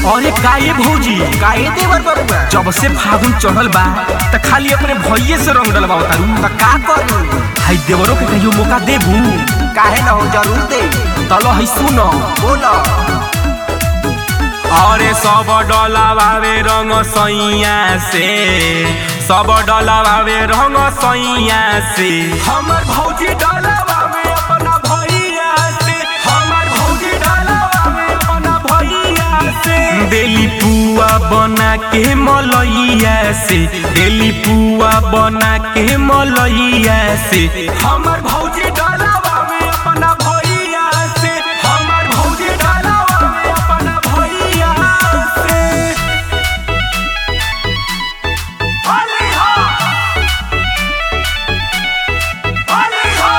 अरे काहे भौजी काहे देवर बरुआ जब से फागुन चढ़ल बा त खाली अपने भैये से रंग डलवा तारू त का करू हाय देवरो के कहियो मौका देबू काहे न हो जरूर दे तलो है सुनो बोलो अरे सब डलावे रंग सैया से सब डलावे रंग सैया से हमर भौजी डलावे अपना भैया से हमर भौजी डलावे अपना भैया से देली पुआ बना के मलैया से देली पुआ बना के मलैया से हमर भौजी डलावे अपना भैया से हमर भौजी डलावे अपना भैया से होली हो होली हो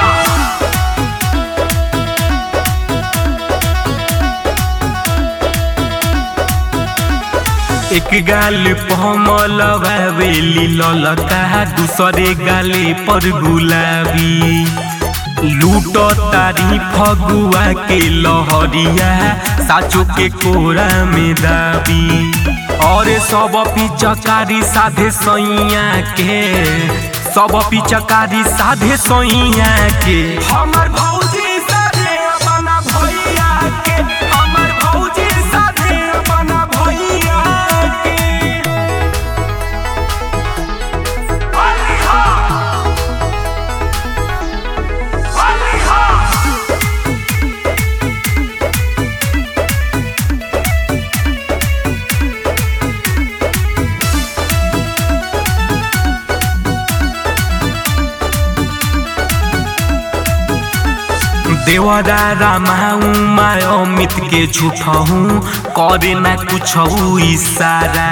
एक गाल पमल बावेली ललका दूसरे गाले पर गुलाबी लूट तारी फगुआ के लहरिया साचो के कोरा में दाबी और सब पिचकारी साधे सैया के सब पिचकारी साधे सैया के हमर भौजी साधे अपना भैया के हमर भौजी साधे अपना भैया के होली हो होली हो देवरा रामाऊ माय अमित के झूठहूँ करे ना कुछ इशारा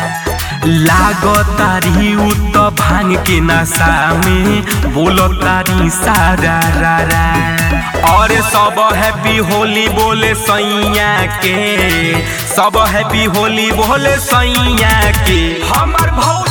लागतारी उ त भांग के नशा में बोलतारी सारा रारा और सब हैप्पी होली बोले सैया के सब हैप्पी होली बोले सैया के हमर भौ